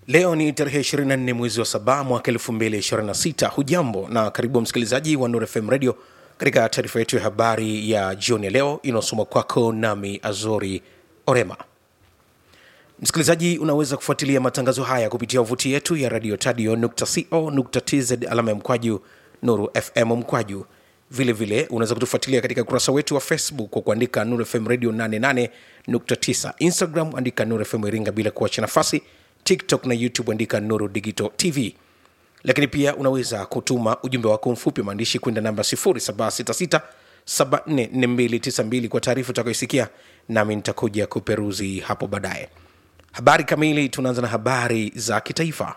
Leo ni tarehe 24 mwezi wa saba mwaka 2026. Hujambo na karibu msikilizaji wa Nuru FM Radio katika taarifa yetu ya habari ya jioni ya leo inayosoma kwako nami Azori Orema. Msikilizaji, unaweza kufuatilia matangazo haya kupitia wavuti yetu ya radio tadio.co.tz alama ya mkwaju Nuru FM mkwaju. Vile vile unaweza kutufuatilia katika ukurasa wetu wa Facebook kwa kuandika Nuru FM Radio 88.9, Instagram andika Nuru FM Iringa bila kuacha nafasi, TikTok na YouTube andika Nuru Digital TV. Lakini pia unaweza kutuma ujumbe wako mfupi maandishi kwenda namba 0766 744292 kwa taarifa utakayoisikia, nami nitakuja kuperuzi hapo baadaye. Habari kamili, tunaanza na habari za kitaifa.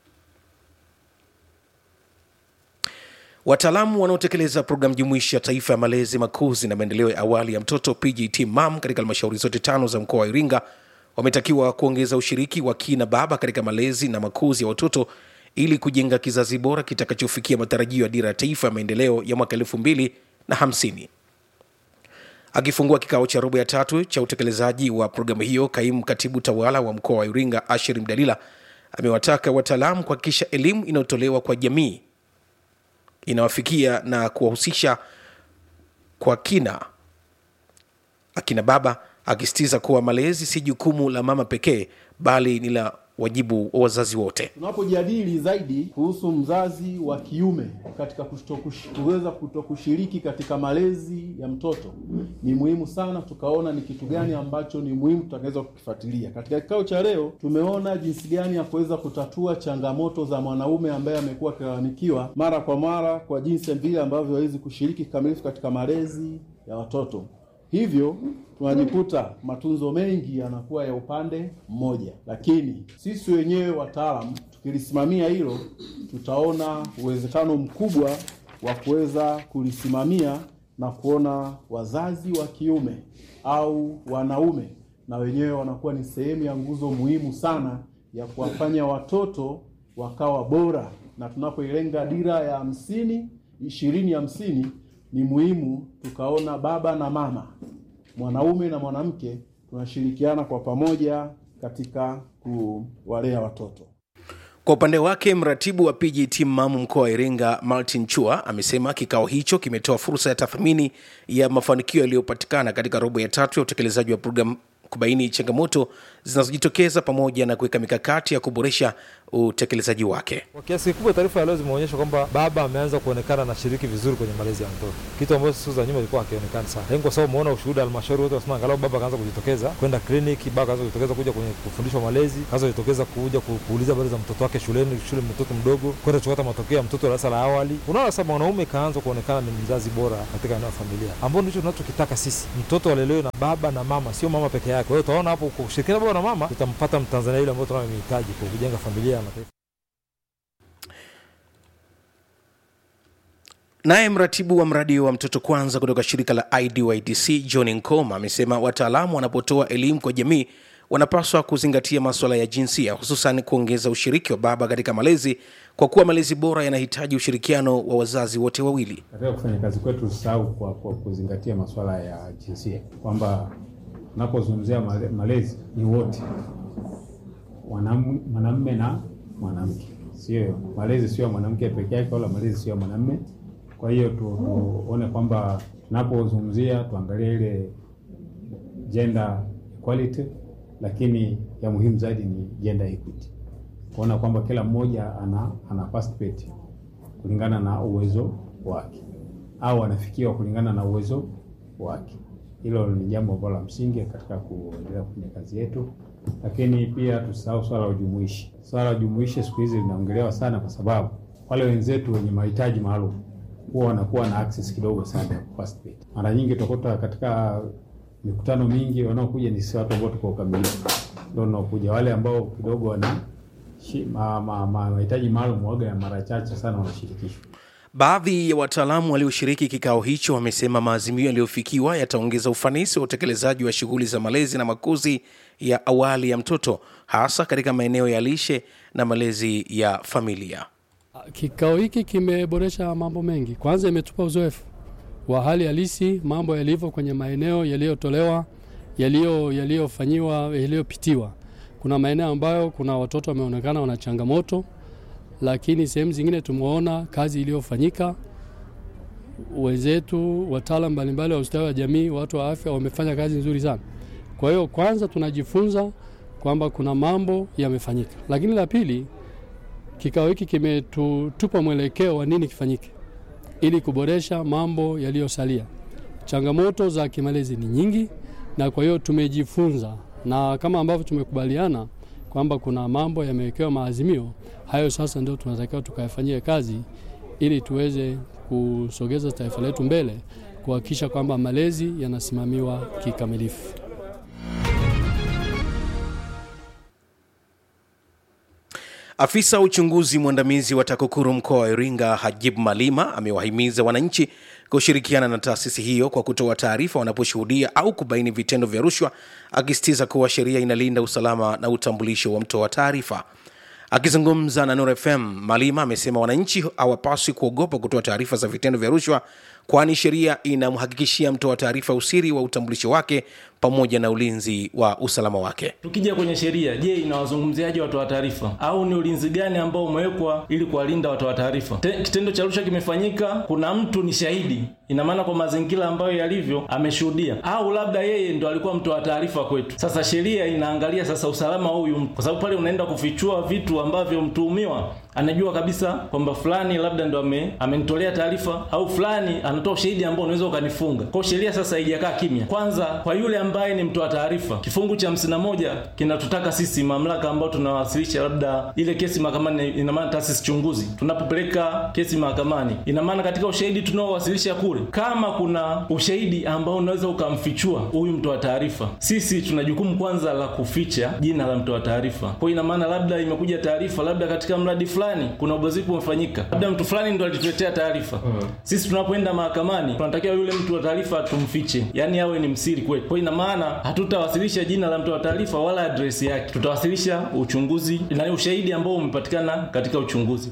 Wataalamu wanaotekeleza programu jumuishi ya taifa ya malezi, makuzi na maendeleo ya awali ya mtoto PJT MAM katika halmashauri zote tano za mkoa wa Iringa wametakiwa kuongeza ushiriki wa kina baba katika malezi na makuzi ya watoto ili kujenga kizazi bora kitakachofikia matarajio ya dira ya taifa ya maendeleo ya mwaka elfu mbili na hamsini. Akifungua kikao cha robo ya tatu cha utekelezaji wa programu hiyo, kaimu katibu tawala wa mkoa wa Iringa Ashir Mdalila amewataka wataalamu kuhakikisha elimu inayotolewa kwa jamii inawafikia na kuwahusisha kwa kina akina baba, akisitiza kuwa malezi si jukumu la mama pekee, bali ni la wajibu wa wazazi wote. Tunapojadili zaidi kuhusu mzazi wa kiume katika kutokush- kuweza kutokushiriki katika malezi ya mtoto, ni muhimu sana tukaona ni kitu gani ambacho ni muhimu tutakaweza kukifuatilia. Katika kikao cha leo, tumeona jinsi gani ya kuweza kutatua changamoto za mwanaume ambaye amekuwa akilalamikiwa mara kwa mara kwa jinsi vile ambavyo hawezi kushiriki kikamilifu katika malezi ya watoto. Hivyo tunajikuta matunzo mengi yanakuwa ya upande mmoja, lakini sisi wenyewe wataalamu tukilisimamia hilo, tutaona uwezekano mkubwa wa kuweza kulisimamia na kuona wazazi wa kiume au wanaume na wenyewe wanakuwa ni sehemu ya nguzo muhimu sana ya kuwafanya watoto wakawa bora, na tunapoilenga dira ya hamsini ishirini hamsini ni muhimu tukaona baba na mama, mwanaume na mwanamke tunashirikiana kwa pamoja katika kuwalea watoto. Kwa upande wake mratibu wa PJT MAM mkoa wa Iringa Martin Chua amesema kikao hicho kimetoa fursa ya tathmini ya mafanikio yaliyopatikana katika robo ya tatu ya utekelezaji wa programu kubaini changamoto zinazojitokeza pamoja na kuweka mikakati ya kuboresha utekelezaji wake. Kwa kiasi kikubwa taarifa ya leo zimeonyesha kwamba baba ameanza kuonekana anashiriki vizuri kwenye malezi ya mtoto, kitu ambacho siku za nyuma ilikuwa hakionekani sana. Lakini kwa sababu umeona ushuhuda halmashauri wote wasema angalau baba akaanza kujitokeza kwenda kliniki, baba akaanza kujitokeza kuja kwenye kufundishwa malezi, akaanza kujitokeza kuja ku- kuuliza habari za mtoto wake shuleni, shule mtoto mdogo, kwenda kuchukua matokeo ya mtoto darasa la awali. Unaona sasa mwanaume kaanza kuonekana ni mzazi bora katika eneo la familia, ambao ndicho tunachokitaka sisi, mtoto alelewe na baba na mama, sio mama peke yake. Kwa hiyo utaona hapo kwa kushirikiana baba na mama tutampata mtanzania yule ambao tunayemhitaji kwa kujenga familia na taifa. Naye mratibu wa mradi wa mtoto kwanza kutoka shirika la IDYDC John Nkoma amesema wataalamu wanapotoa elimu kwa jamii wanapaswa kuzingatia masuala ya jinsia, hususan kuongeza ushiriki wa baba katika malezi, kwa kuwa malezi bora yanahitaji ushirikiano wa wazazi wote wawili. Katika kufanya kazi kwetu tusahau kwa, kwa kuzingatia masuala ya jinsia, kwamba tunapozungumzia male- malezi ni wote, Wanam- mwanamume na mwanamke, sio malezi sio ya mwanamke peke yake, wala malezi sio ya mwanamume. Kwa hiyo tu- tuone kwamba tunapozungumzia tuangalie ile gender equality, lakini ya muhimu zaidi ni gender equity, kuona kwamba kila mmoja ana, ana participate kulingana na uwezo wake au anafikiwa kulingana na uwezo wake. Hilo ni jambo ambalo la msingi katika kuendelea kufanya kazi yetu, lakini pia tusahau swala la ujumuishi. Swala la ujumuishi siku hizi linaongelewa sana, kwa sababu wale wenzetu wenye mahitaji maalum huwa wanakuwa na access kidogo sana ya kuparticipate. Mara nyingi utakuta katika mikutano mingi wanaokuja ni si watu ambao tuko ukamilifu, ndio wanaokuja wale ambao kidogo wana shi- ma- ma- ma- mahitaji maalum, waga ya mara chache sana wanashirikishwa. Baadhi ya wataalamu walioshiriki kikao hicho wamesema maazimio yaliyofikiwa yataongeza ufanisi wa utekelezaji wa shughuli za malezi na makuzi ya awali ya mtoto, hasa katika maeneo ya lishe na malezi ya familia. Kikao hiki kimeboresha mambo mengi. Kwanza, imetupa uzoefu wa hali halisi, mambo yalivyo kwenye maeneo yaliyotolewa, yaliyo yaliyofanyiwa, yaliyopitiwa. kuna maeneo ambayo kuna watoto wameonekana wana changamoto, lakini sehemu zingine tumeona kazi iliyofanyika. Wenzetu wataalam mbalimbali wa ustawi wa jamii, watu wa afya wamefanya kazi nzuri sana. Kwa hiyo kwanza tunajifunza kwamba kuna mambo yamefanyika, lakini la pili, kikao hiki kimetupa mwelekeo wa nini kifanyike ili kuboresha mambo yaliyosalia. Changamoto za kimalezi ni nyingi, na kwa hiyo tumejifunza, na kama ambavyo tumekubaliana kwamba kuna mambo yamewekewa maazimio hayo, sasa ndio tunatakiwa tukayafanyie kazi ili tuweze kusogeza taifa letu mbele, kuhakikisha kwamba malezi yanasimamiwa kikamilifu. Afisa uchunguzi mwandamizi wa TAKUKURU mkoa wa Iringa Hajib Malima amewahimiza wananchi kushirikiana na taasisi hiyo kwa kutoa taarifa wanaposhuhudia au kubaini vitendo vya rushwa, akisitiza kuwa sheria inalinda usalama na utambulisho wa mtoa taarifa. Akizungumza na Nuru FM, Malima amesema wananchi hawapaswi kuogopa kutoa taarifa za vitendo vya rushwa, kwani sheria inamhakikishia mtoa taarifa usiri wa utambulisho wake pamoja na ulinzi wa usalama wake. Tukija kwenye sheria, je, inawazungumziaje watoa taarifa au ni ulinzi gani ambao umewekwa ili kuwalinda watoa taarifa? Kitendo cha rushwa kimefanyika, kuna mtu ni shahidi, ina maana kwa mazingira ambayo yalivyo ameshuhudia, au labda yeye ndo alikuwa mtoa taarifa kwetu. Sasa sheria inaangalia sasa usalama wa huyu mtu, kwa sababu pale unaenda kufichua vitu ambavyo mtuhumiwa anajua kabisa kwamba fulani labda ndo ame, amenitolea taarifa au fulani anatoa ushahidi ambao unaweza ukanifunga. Kwa sheria sasa haijakaa kimya. Kwanza kwa yule ambaye ni mtoa taarifa, kifungu cha hamsini na moja kinatutaka sisi mamlaka ambao tunawasilisha labda ile kesi mahakamani, ina maana taasisi chunguzi, tunapopeleka kesi mahakamani, ina maana katika ushahidi tunaowasilisha kule, kama kuna ushahidi ambao unaweza ukamfichua huyu mtoa taarifa, sisi tuna jukumu kwanza la kuficha jina la mtoa taarifa. Kwa ina maana labda imekuja taarifa labda katika mradi fulani kuna ubadhirifu umefanyika, labda mtu fulani ndo alituletea taarifa mm. Sisi tunapoenda mahakamani tunatakiwa yule mtu wa taarifa tumfiche, yani awe ni msiri kwetu. Kwa ina maana hatutawasilisha jina la mtu wa taarifa wala adresi yake, tutawasilisha uchunguzi na ushahidi ambao umepatikana katika uchunguzi.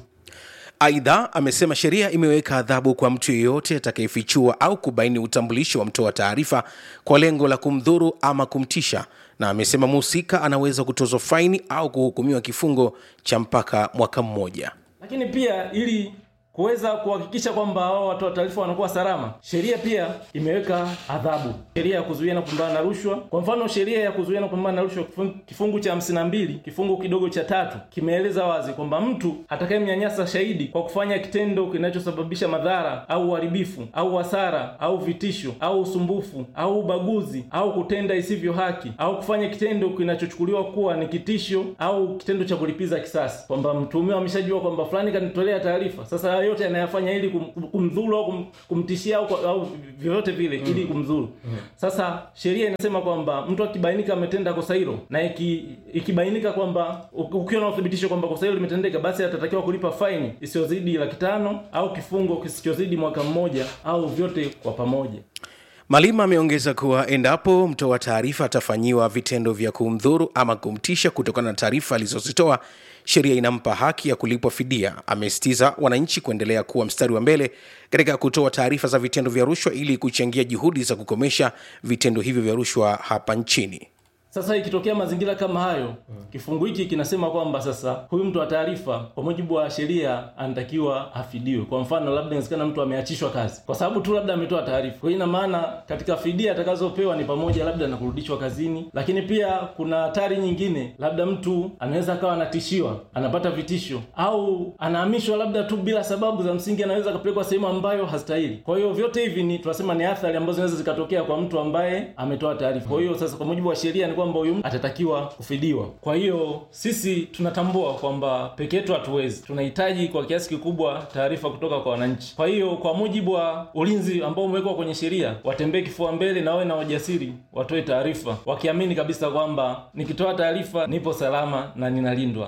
Aidha, amesema sheria imeweka adhabu kwa mtu yeyote atakayefichua au kubaini utambulisho wa mtoa taarifa kwa lengo la kumdhuru ama kumtisha, na amesema mhusika anaweza kutozwa faini au kuhukumiwa kifungo cha mpaka mwaka mmoja. Lakini pia ili kuweza kuhakikisha kwamba hao watoa taarifa wanakuwa salama, sheria pia imeweka adhabu. Sheria ya kuzuia na kupambana na rushwa, kwa mfano, sheria ya kuzuia na kupambana na rushwa kifungu cha hamsini na mbili kifungu kidogo cha tatu kimeeleza wazi kwamba mtu atakayemnyanyasa shahidi kwa kufanya kitendo kinachosababisha madhara au uharibifu au hasara au vitisho au usumbufu au ubaguzi au kutenda isivyo haki au kufanya kitendo kinachochukuliwa kuwa ni kitisho au kitendo cha kulipiza kisasi, kwamba mtuhumiwa ameshajua kwamba fulani kanitolea taarifa, sasa yote anayafanya ili kum, kumdhuru au kum, kumtishia au, au vyovyote vile mm. ili kumdhuru mm. Sasa sheria inasema kwamba mtu akibainika ametenda kosa hilo na iki, ikibainika kwamba ukiwa na uthibitisho kwamba kosa hilo limetendeka, basi atatakiwa kulipa faini isiyozidi laki tano au kifungo kisichozidi mwaka mmoja au vyote kwa pamoja. Malima ameongeza kuwa endapo mtoa taarifa atafanyiwa vitendo vya kumdhuru ama kumtisha kutokana na taarifa alizozitoa, sheria inampa haki ya kulipwa fidia. Amesitiza wananchi kuendelea kuwa mstari wa mbele katika kutoa taarifa za vitendo vya rushwa ili kuchangia juhudi za kukomesha vitendo hivyo vya rushwa hapa nchini. Sasa ikitokea mazingira kama hayo hmm. Kifungu hiki kinasema kwamba sasa huyu mtu wa taarifa kwa mujibu wa sheria anatakiwa afidiwe. Kwa mfano, labda inawezekana mtu ameachishwa kazi kwa sababu tu labda ametoa taarifa. Kwa hiyo ina maana katika fidia atakazopewa ni pamoja labda na kurudishwa kazini, lakini pia kuna hatari nyingine, labda mtu anaweza akawa anatishiwa, anapata vitisho au anahamishwa labda tu bila sababu za msingi, anaweza akapelekwa sehemu ambayo hastahili. Kwa hiyo vyote hivi ni tunasema ni athari ambazo zinaweza zikatokea kwa mtu ambaye ametoa taarifa. Kwa hiyo sasa, kwa mujibu wa sheria ni kwamba huyu atatakiwa kufidiwa. Kwa hiyo sisi tunatambua kwamba peke yetu hatuwezi, tunahitaji kwa kiasi kikubwa taarifa kutoka kwa wananchi. Kwa hiyo kwa mujibu wa ulinzi ambao umewekwa kwenye sheria, watembee kifua mbele na wawe na ujasiri, watoe taarifa wakiamini kabisa kwamba nikitoa taarifa nipo salama na ninalindwa.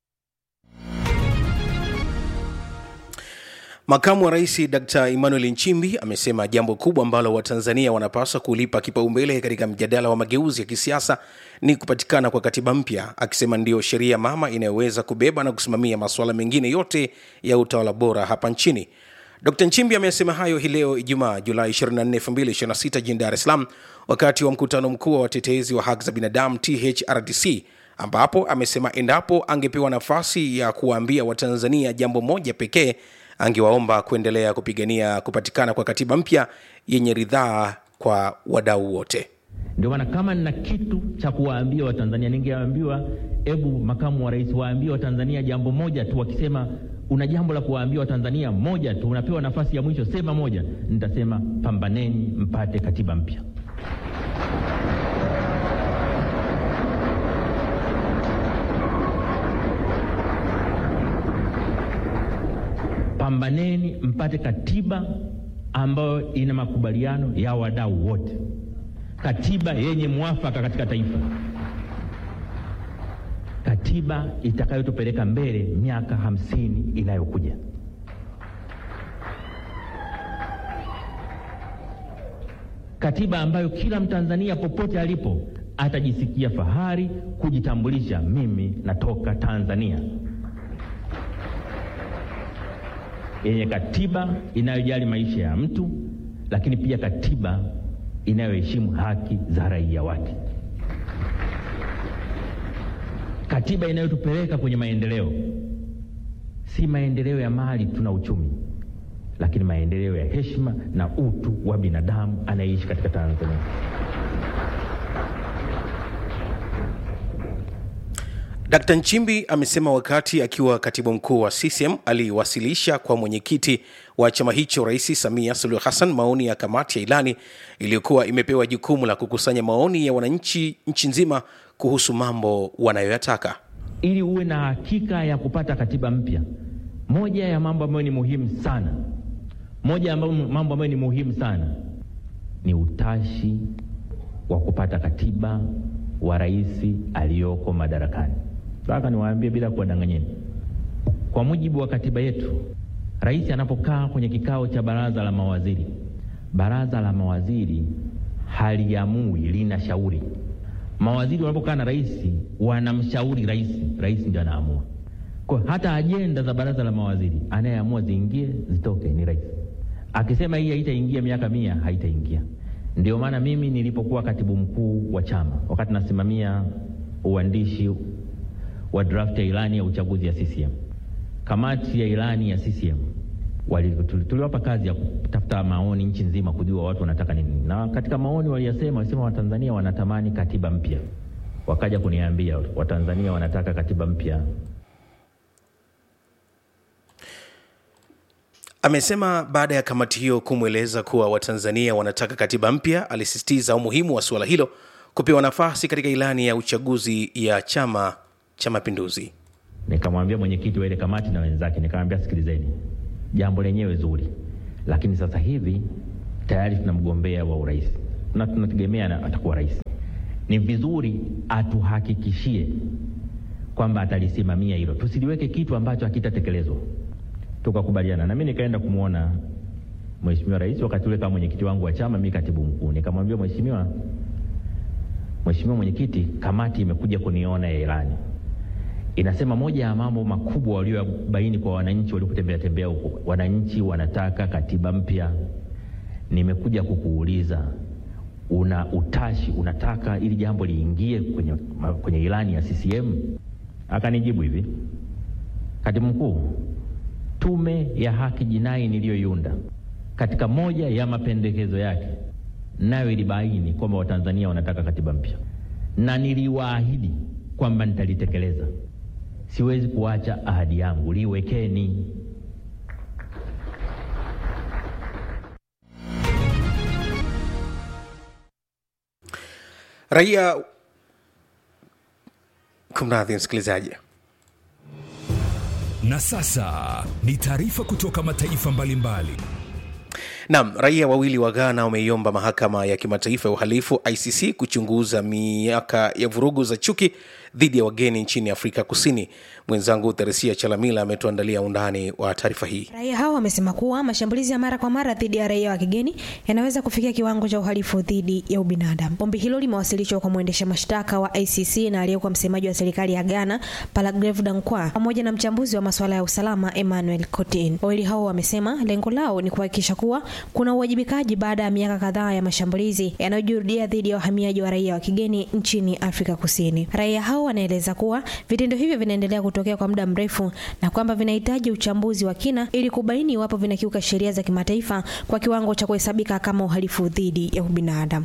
Makamu wa Rais Dkt Emmanuel Nchimbi amesema jambo kubwa ambalo Watanzania wanapaswa kulipa kipaumbele katika mjadala wa mageuzi ya kisiasa ni kupatikana kwa katiba mpya, akisema ndiyo sheria mama inayoweza kubeba na kusimamia masuala mengine yote ya utawala bora hapa nchini. Dkt Nchimbi amesema hayo hii leo Ijumaa Julai 24, 2026 jijini Dar es Salaam wakati wa mkutano mkuu wa watetezi wa haki za binadamu THRDC ambapo amesema endapo angepewa nafasi ya kuwaambia Watanzania jambo moja pekee, angewaomba kuendelea kupigania kupatikana kwa katiba mpya yenye ridhaa kwa wadau wote. Ndio maana kama nina kitu cha kuwaambia Watanzania, ningeambiwa hebu makamu wa rais waambie Watanzania jambo moja tu. Wakisema una jambo la kuwaambia Watanzania moja tu, unapewa nafasi ya mwisho, sema moja. Nitasema pambaneni mpate katiba mpya. Pambaneni mpate katiba ambayo ina makubaliano ya wadau wote, katiba yenye mwafaka katika taifa, katiba itakayotupeleka mbele miaka hamsini inayokuja. Katiba ambayo kila Mtanzania popote alipo atajisikia fahari kujitambulisha, mimi natoka Tanzania, yenye katiba inayojali maisha ya mtu, lakini pia katiba inayoheshimu haki za raia wake, katiba inayotupeleka kwenye maendeleo, si maendeleo ya mali tuna uchumi, lakini maendeleo ya heshima na utu wa binadamu anayeishi katika Tanzania. Dkt. Nchimbi amesema wakati akiwa katibu mkuu wa CCM aliwasilisha kwa mwenyekiti wa chama hicho Rais Samia Suluhu Hassan maoni ya kamati ya ilani iliyokuwa imepewa jukumu la kukusanya maoni ya wananchi nchi nzima kuhusu mambo wanayoyataka. Ili uwe na hakika ya kupata katiba mpya, moja ya mambo ambayo ni muhimu sana, moja ya mambo ambayo ni muhimu sana ni utashi wa kupata katiba wa rais aliyoko madarakani. Nataka niwaambie bila kuwadanganyeni, kwa mujibu wa katiba yetu, rais anapokaa kwenye kikao cha baraza la mawaziri, baraza la mawaziri haliamui, lina shauri. Mawaziri wanapokaa na rais wanamshauri rais, rais ndio anaamua. Kwa hata ajenda za baraza la mawaziri anayeamua ziingie zitoke ni rais. Akisema hii haitaingia miaka mia, haitaingia. Ndio maana mimi nilipokuwa katibu mkuu wa chama, wakati nasimamia uandishi wa draft ya ilani ya uchaguzi ya CCM, kamati ya ilani ya CCM tuliwapa kazi ya kutafuta maoni nchi nzima, kujua watu wanataka nini, na katika maoni waliyasema, walisema Watanzania wanatamani katiba mpya. Wakaja kuniambia Watanzania wanataka katiba mpya. Amesema baada ya kamati hiyo kumweleza kuwa Watanzania wanataka katiba mpya, alisisitiza umuhimu wa suala hilo kupewa nafasi katika ilani ya uchaguzi ya Chama cha Mapinduzi. Nikamwambia mwenyekiti wa ile kamati na wenzake, nikamwambia sikilizeni, jambo lenyewe zuri, lakini sasa hivi tayari tuna mgombea wa urais na tunategemea atakuwa rais. Ni vizuri atuhakikishie kwamba atalisimamia hilo, tusiliweke kitu ambacho hakitatekelezwa. Tukakubaliana na mimi nikaenda kumwona mheshimiwa rais wakati ule kama mwenyekiti wangu wa chama, mimi katibu mkuu. Nikamwambia mheshimiwa, mheshimiwa mwenyekiti, kamati imekuja kuniona ya ilani inasema moja ya mambo makubwa waliobaini kwa wananchi waliotembea tembea huko, wananchi wanataka katiba mpya. Nimekuja kukuuliza una utashi, unataka ili jambo liingie kwenye, kwenye ilani ya CCM? Akanijibu hivi, katibu mkuu, tume ya haki jinai niliyoiunda katika moja ya mapendekezo yake nayo ilibaini kwamba Watanzania wanataka katiba mpya, na niliwaahidi kwamba nitalitekeleza. Siwezi kuacha ahadi yangu, liwekeni. Raia, kumradhi msikilizaji. Na sasa ni taarifa kutoka mataifa mbalimbali. Naam, raia wawili wa Ghana wameiomba mahakama ya kimataifa ya uhalifu ICC kuchunguza miaka ya vurugu za chuki dhidi ya wageni nchini Afrika Kusini. Mwenzangu Theresia Chalamila ametuandalia undani wa taarifa hii. Raia hao wamesema kuwa mashambulizi ya mara kwa mara dhidi ya raia wa kigeni yanaweza kufikia kiwango cha uhalifu dhidi ya ubinadamu. Ombi hilo limewasilishwa kwa mwendesha mashtaka wa ICC na aliyekuwa msemaji wa serikali ya Ghana Palagrave Dankwa pamoja na mchambuzi wa masuala ya usalama Emmanuel Cotin. Wawili hao wamesema lengo lao ni kuhakikisha kuwa kuna uwajibikaji baada ya miaka kadhaa ya mashambulizi yanayojirudia dhidi ya wahamiaji wa raia wa kigeni nchini Afrika Kusini. Raia hao wanaeleza kuwa vitendo hivyo vinaendelea kutokea kwa muda mrefu na kwamba vinahitaji uchambuzi wa kina ili kubaini iwapo vinakiuka sheria za kimataifa kwa kiwango cha kuhesabika kama uhalifu dhidi ya ubinadamu.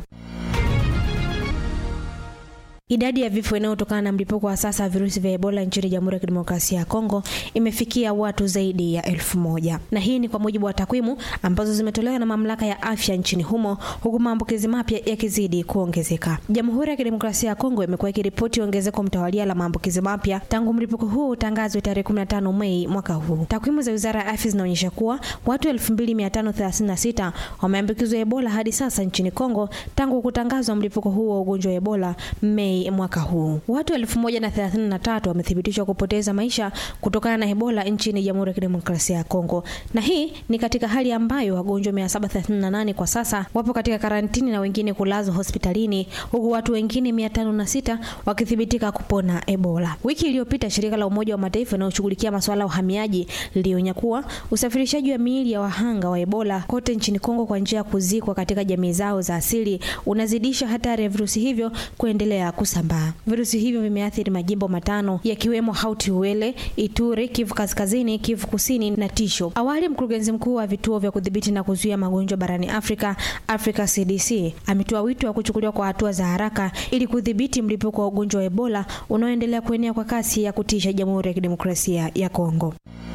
Idadi ya vifo inayotokana na mlipuko wa sasa wa virusi vya Ebola nchini Jamhuri ya Kidemokrasia ya Kongo imefikia watu zaidi ya elfu moja na hii ni kwa mujibu wa takwimu ambazo zimetolewa na mamlaka ya afya nchini humo, huku maambukizi mapya yakizidi kuongezeka. Jamhuri ya Kidemokrasia ya Kongo imekuwa ikiripoti ongezeko mtawalia la maambukizi mapya tangu mlipuko huu utangazwe tarehe 15 Mei mwaka huu. Takwimu za Wizara ya Afya zinaonyesha kuwa watu 2536 wameambukizwa Ebola hadi sasa nchini Kongo tangu kutangazwa mlipuko huu wa ugonjwa wa Ebola Mei mwaka huu. Watu 1033 wamethibitishwa kupoteza maisha kutokana na Ebola nchini Jamhuri ya Kidemokrasia ya Kongo, na hii ni katika hali ambayo wagonjwa 738 kwa sasa wapo katika karantini na wengine kulazwa hospitalini, huku watu wengine 506 wakithibitika kupona Ebola. Wiki iliyopita shirika la Umoja wa Mataifa linaloshughulikia masuala ya uhamiaji lilionya kuwa usafirishaji wa miili ya wahanga wa Ebola kote nchini Kongo kwa njia ya kuzikwa katika jamii zao za asili unazidisha hatari ya virusi hivyo kuendelea kusambaa. Virusi hivyo vimeathiri majimbo matano yakiwemo Hauti Uele, Ituri, Kivu Kaskazini, Kivu Kusini na Tisho. Awali mkurugenzi mkuu wa vituo vya kudhibiti na kuzuia magonjwa barani Afrika, Africa CDC, ametoa wito wa kuchukuliwa kwa hatua za haraka ili kudhibiti mlipuko wa ugonjwa wa Ebola unaoendelea kuenea kwa kasi ya kutisha Jamhuri ya Kidemokrasia ya Kongo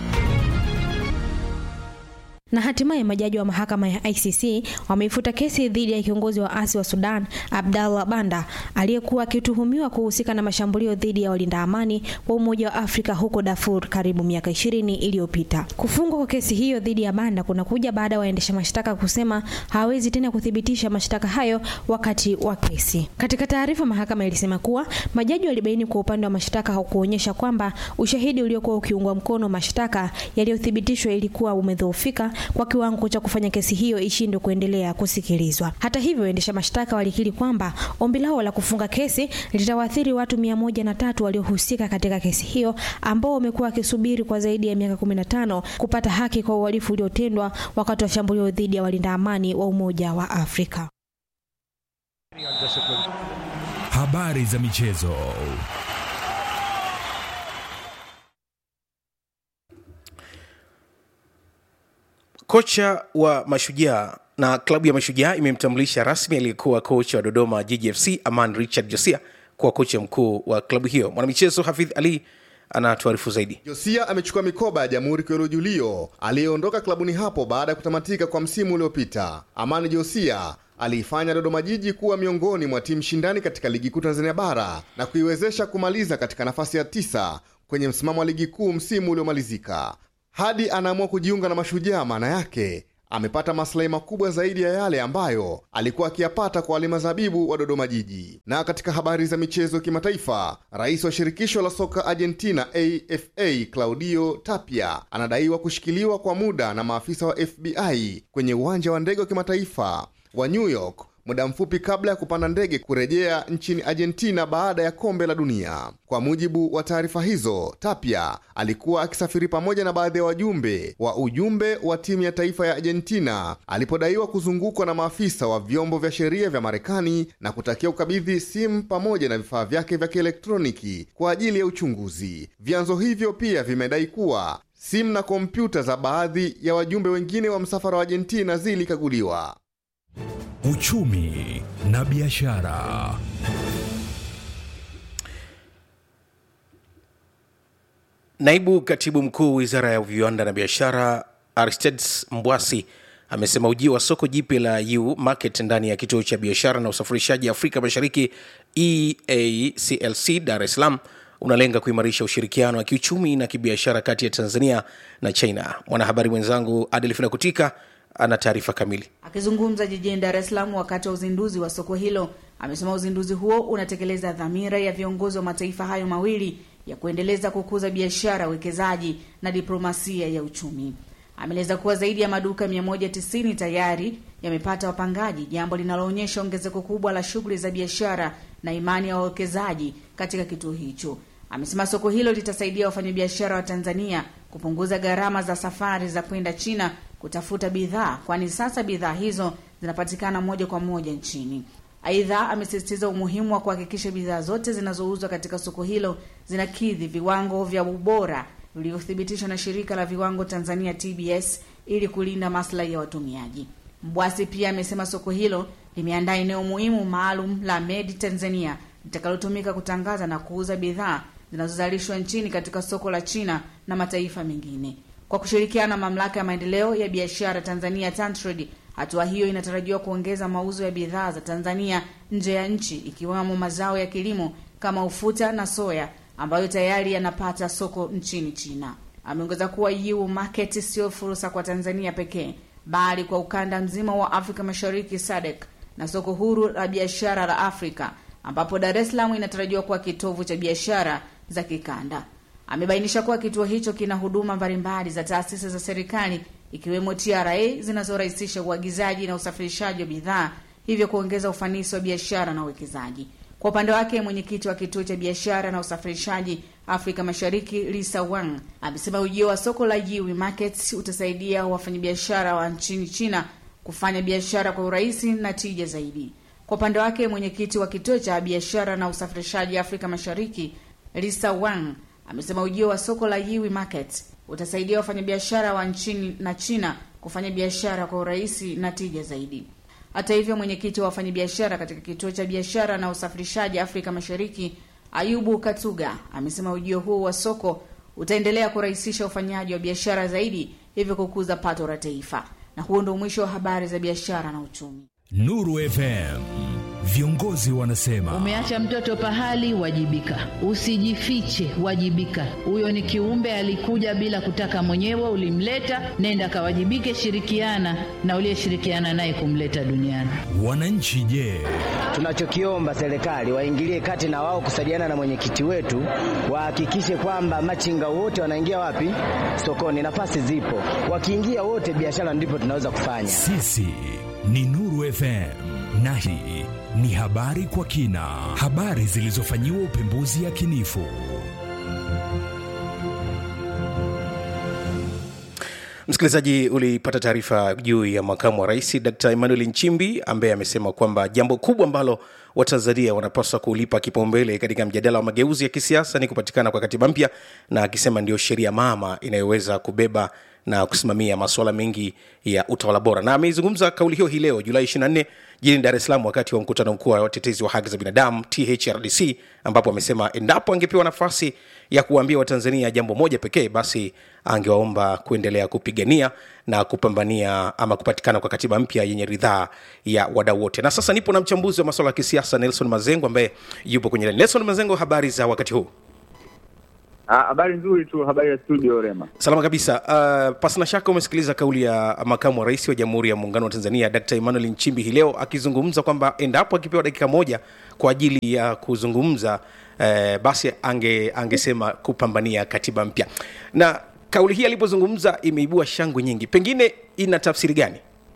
na hatimaye majaji wa mahakama ya ICC wameifuta kesi dhidi ya kiongozi wa asi wa Sudan Abdallah Banda aliyekuwa akituhumiwa kuhusika na mashambulio dhidi ya walinda amani wa Umoja wa Afrika huko Darfur karibu miaka ishirini iliyopita. Kufungwa kwa kesi hiyo dhidi ya Banda kunakuja baada ya waendesha mashtaka kusema hawawezi tena kuthibitisha mashtaka hayo wakati wa kesi. Katika taarifa, mahakama ilisema kuwa majaji walibaini kwa upande wa mashtaka hakuonyesha kwamba ushahidi uliokuwa ukiungwa mkono mashtaka yaliyothibitishwa ilikuwa umedhoofika kwa kiwango cha kufanya kesi hiyo ishindwe kuendelea kusikilizwa. Hata hivyo, waendesha mashtaka walikiri kwamba ombi lao la kufunga kesi litawaathiri watu mia moja na tatu waliohusika katika kesi hiyo ambao wamekuwa wakisubiri kwa zaidi ya miaka 15 kupata haki kwa uhalifu uliotendwa wakati wa shambulio dhidi ya walinda amani wa Umoja wa Afrika. Habari za michezo. Kocha wa Mashujaa na klabu ya Mashujaa imemtambulisha rasmi aliyekuwa kocha wa Dodoma Jiji FC Aman Richard Josia kuwa kocha mkuu wa klabu hiyo. Mwanamichezo Hafidh Ali anatuarifu zaidi. Josia amechukua mikoba ya Jamhuri Kero Julio aliyeondoka klabuni hapo baada ya kutamatika kwa msimu uliopita. Amani Josia aliifanya Dodoma Jiji kuwa miongoni mwa timu shindani katika ligi kuu Tanzania bara na kuiwezesha kumaliza katika nafasi ya tisa kwenye msimamo wa ligi kuu msimu uliomalizika hadi anaamua kujiunga na Mashujaa. Maana yake amepata maslahi makubwa zaidi ya yale ambayo alikuwa akiyapata kwa walima zabibu wa Dodoma Jiji. Na katika habari za michezo kimataifa, rais wa shirikisho la soka Argentina AFA Claudio Tapia anadaiwa kushikiliwa kwa muda na maafisa wa FBI kwenye uwanja wa ndege wa kimataifa wa New York muda mfupi kabla ya kupanda ndege kurejea nchini Argentina baada ya kombe la dunia. Kwa mujibu wa taarifa hizo, Tapia alikuwa akisafiri pamoja na baadhi ya wajumbe wa ujumbe wa timu ya taifa ya Argentina alipodaiwa kuzungukwa na maafisa wa vyombo vya sheria vya Marekani na kutakia ukabidhi simu pamoja na vifaa vyake vya kielektroniki kwa ajili ya uchunguzi. Vyanzo hivyo pia vimedai kuwa simu na kompyuta za baadhi ya wajumbe wengine wa msafara wa Argentina zilikaguliwa. Uchumi na biashara. Naibu katibu mkuu wizara ya viwanda na biashara Aristides Mbwasi amesema ujio wa soko jipya la U Market ndani ya kituo cha biashara na usafirishaji Afrika Mashariki EACLC Dar es Salaam unalenga kuimarisha ushirikiano wa kiuchumi na kibiashara kati ya Tanzania na China. Mwanahabari mwenzangu Adelfina Kutika ana taarifa kamili. Akizungumza jijini Dar es Salaam wakati wa uzinduzi wa soko hilo, amesema uzinduzi huo unatekeleza dhamira ya viongozi wa mataifa hayo mawili ya kuendeleza kukuza biashara, uwekezaji na diplomasia ya uchumi. Ameeleza kuwa zaidi ya maduka 190 tayari yamepata wapangaji, jambo linaloonyesha ongezeko kubwa la shughuli za biashara na imani ya wawekezaji katika kituo hicho. Amesema soko hilo litasaidia wafanyabiashara wa Tanzania kupunguza gharama za safari za kwenda China kutafuta bidhaa, kwani sasa bidhaa hizo zinapatikana moja kwa moja nchini. Aidha, amesisitiza umuhimu wa kuhakikisha bidhaa zote zinazouzwa katika soko hilo zinakidhi viwango vya ubora vilivyothibitishwa na shirika la viwango Tanzania TBS ili kulinda maslahi ya watumiaji. Mbwasi pia amesema soko hilo limeandaa eneo muhimu maalum la Made Tanzania litakalotumika kutangaza na kuuza bidhaa zinazozalishwa nchini katika soko la China na mataifa mengine. Kwa kushirikiana na mamlaka ya maendeleo ya biashara Tanzania TanTrade, hatua hiyo inatarajiwa kuongeza mauzo ya bidhaa za Tanzania nje ya nchi ikiwemo mazao ya kilimo kama ufuta na soya ambayo tayari yanapata soko nchini China. Ameongeza kuwa EU market sio fursa kwa Tanzania pekee bali kwa ukanda mzima wa Afrika Mashariki SADC na soko huru la biashara la Afrika ambapo Dar es Salaam inatarajiwa kuwa kitovu cha biashara za kikanda. Amebainisha kuwa kituo hicho kina huduma mbalimbali za taasisi za serikali ikiwemo TRA zinazorahisisha uagizaji na usafirishaji wa bidhaa, hivyo kuongeza ufanisi wa biashara na uwekezaji. Kwa upande wake, mwenyekiti wa kituo cha biashara na usafirishaji Afrika Mashariki Lisa Wang amesema ujio wa soko la Yiwi Markets utasaidia wafanyabiashara wa nchini China kufanya biashara kwa urahisi na tija zaidi. Kwa upande wake, mwenyekiti wa kituo cha biashara na usafirishaji Afrika Mashariki Lisa Wang amesema ujio wa soko la Yiwi Market utasaidia wafanyabiashara wa nchini na China kufanya biashara kwa urahisi na tija zaidi. Hata hivyo, mwenyekiti wa wafanyabiashara katika kituo cha biashara na usafirishaji Afrika Mashariki Ayubu Katuga amesema ujio huo wa soko utaendelea kurahisisha ufanyaji wa biashara zaidi, hivyo kukuza pato la taifa. Na huo ndio mwisho wa habari za biashara na uchumi. Nuru FM, viongozi wanasema Umeacha mtoto pahali, wajibika. Usijifiche, wajibika. Huyo ni kiumbe alikuja bila kutaka mwenyewe, ulimleta, nenda kawajibike, shirikiana na uliyeshirikiana naye kumleta duniani. wananchi. Je, Tunachokiomba serikali waingilie kati na wao kusaidiana na mwenyekiti wetu, wahakikishe kwamba machinga wote wanaingia wapi? Sokoni. Nafasi zipo, wakiingia wote, biashara ndipo tunaweza kufanya. sisi ni Nuru FM na hii ni habari kwa kina, habari zilizofanyiwa upembuzi yakinifu. Msikilizaji, ulipata taarifa juu ya makamu wa rais Dkt Emmanuel Nchimbi ambaye amesema kwamba jambo kubwa ambalo Watanzania wanapaswa kulipa kipaumbele katika mjadala wa mageuzi ya kisiasa ni kupatikana kwa katiba mpya, na akisema ndio sheria mama inayoweza kubeba na kusimamia masuala mengi ya utawala bora. Na ameizungumza kauli hiyo hii leo Julai 24 jijini Dar es Salaam wakati wa mkutano mkuu wa watetezi wa haki za binadamu THRDC, ambapo amesema endapo angepewa nafasi ya kuwaambia Watanzania jambo moja pekee, basi angewaomba kuendelea kupigania na kupambania ama kupatikana kwa katiba mpya yenye ridhaa ya wadau wote. Na sasa nipo na mchambuzi wa masuala ya kisiasa Nelson Mazengo ambaye yupo kwenye laini. Nelson Mazengo, habari za wakati huu? Ah, Habari nzuri tu, habari ya studio Rema. Salama kabisa. Uh, pasina shaka umesikiliza kauli ya makamu wa rais wa Jamhuri ya Muungano wa Tanzania Dkt. Emmanuel Nchimbi hii leo akizungumza kwamba endapo akipewa dakika moja kwa ajili ya kuzungumza eh, basi ange angesema kupambania katiba mpya. Na kauli hii alipozungumza imeibua shangwe nyingi, pengine ina tafsiri gani?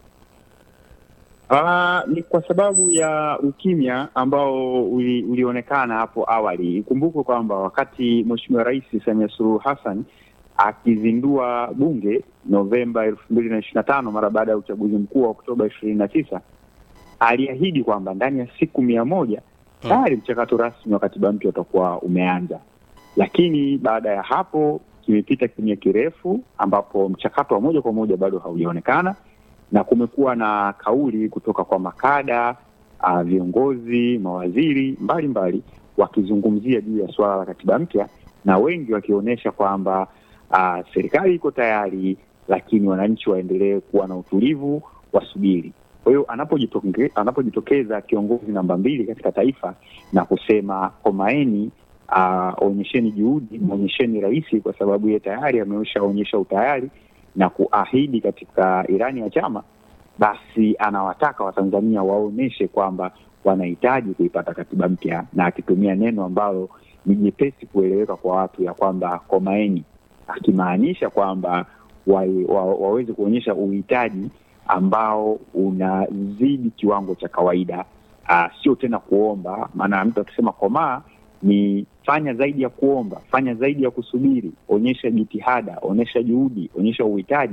Ah, ni kwa sababu ya ukimya ambao uli, ulionekana hapo awali. Ikumbukwe kwamba wakati Mheshimiwa Rais Samia Suluhu Hassan akizindua bunge Novemba elfu mbili na ishirini na tano mara baada ya uchaguzi mkuu wa Oktoba ishirini na tisa aliahidi kwamba ndani ya siku mia moja tayari mchakato rasmi wa katiba mpya utakuwa umeanza, lakini baada ya hapo kimepita kimya kirefu ambapo mchakato wa moja kwa moja bado haujaonekana na kumekuwa na kauli kutoka kwa makada uh, viongozi, mawaziri mbalimbali wakizungumzia juu ya suala la katiba mpya, na wengi wakionyesha kwamba uh, serikali iko tayari, lakini wananchi waendelee kuwa na utulivu, wasubiri. Kwa hiyo anapojitoke, anapojitokeza kiongozi namba mbili katika taifa na kusema komaeni, uh, onyesheni juhudi, mwonyesheni rais, kwa sababu yeye tayari ameshaonyesha utayari na kuahidi katika irani ya chama, basi anawataka Watanzania waonyeshe kwamba wanahitaji kuipata katiba mpya, na akitumia neno ambalo ni jepesi kueleweka kwa watu ya kwamba komaeni, akimaanisha kwamba wa, wa, waweze kuonyesha uhitaji ambao unazidi kiwango cha kawaida. Uh, sio tena kuomba, maana mtu akisema komaa ni fanya zaidi ya kuomba, fanya zaidi ya kusubiri, onyesha jitihada, onyesha juhudi, onyesha uhitaji,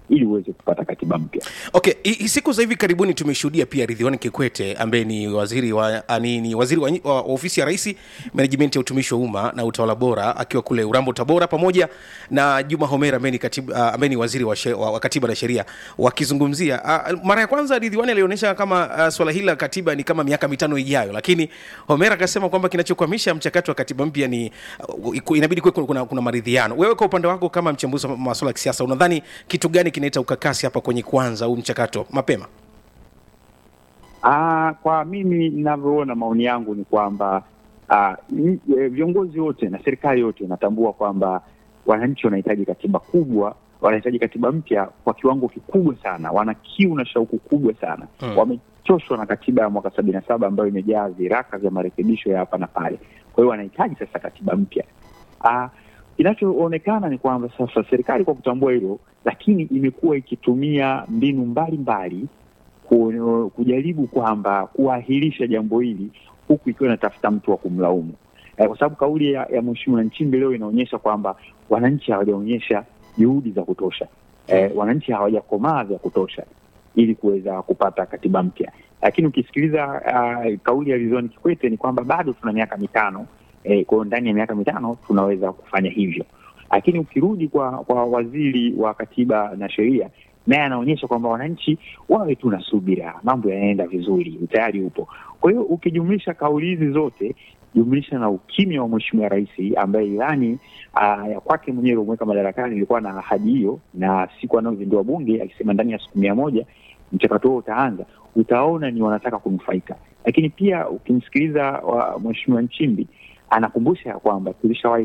ili uweze kupata katiba mpya. Okay, i- i- siku za hivi karibuni tumeshuhudia pia Ridhiwani Kikwete ambaye ni waziri wa a, ni, ni waziri wa, wa, wa ofisi ya rais management ya utumishi wa umma na utawala bora akiwa kule Urambo Tabora, pamoja na Juma Homera ambaye ni katibu a, ambaye ni waziri wa, she, wa, wa katiba na sheria wakizungumzia a, mara ya kwanza Ridhiwani alionyesha kama a, swala hili la katiba ni kama miaka mitano ijayo, lakini Homera akasema kwamba kinachokwamisha mchakato wa katiba mpya ni uh, inabidi kuwe kuna, kuna maridhiano. Wewe kwa upande wako kama mchambuzi wa masuala ya kisiasa, unadhani kitu gani kinaleta ukakasi hapa kwenye kuanza huu mchakato mapema? Ah, kwa mimi ninavyoona, maoni yangu ni kwamba ah, n- eh, viongozi wote na serikali yote inatambua kwamba wananchi wanahitaji katiba kubwa, wanahitaji katiba mpya kwa kiwango kikubwa sana, wana kiu na shauku kubwa sana Mm. wamechoshwa na katiba ya mwaka sabini na saba ambayo imejaa viraka vya marekebisho ya hapa na pale. Kwa hiyo wanahitaji sasa katiba mpya. Ah, Kinachoonekana ni kwamba sasa serikali kwa kutambua hilo, lakini imekuwa ikitumia mbinu mbalimbali ku- kujaribu kwamba kuahirisha jambo hili huku ikiwa inatafuta mtu wa kumlaumu eh, kwa sababu kauli ya, ya Mheshimiwa Nchimbi leo inaonyesha kwamba wananchi hawajaonyesha juhudi za kutosha eh, wananchi hawajakomaa vya kutosha ili kuweza kupata katiba mpya. Lakini ukisikiliza uh, kauli ya Ridhiwani Kikwete ni kwamba bado tuna miaka mitano eh, kwa hiyo ndani ya miaka mitano tunaweza kufanya hivyo. Lakini ukirudi kwa kwa waziri wa katiba na sheria, naye anaonyesha kwamba wananchi wawe tu na subira, mambo yanaenda vizuri, utayari upo. Kwa hiyo ukijumlisha kauli hizi zote jumlisha na ukimya wa Mheshimiwa Rais ambaye ilani uh, ya kwake mwenyewe iliyomweka madarakani ilikuwa na ahadi hiyo, na siku anayozindua bunge akisema ndani ya siku mia moja mchakato huo utaanza, utaona ni wanataka kunufaika. Lakini pia ukimsikiliza wa Mheshimiwa Nchimbi anakumbusha ya kwamba tulishawahi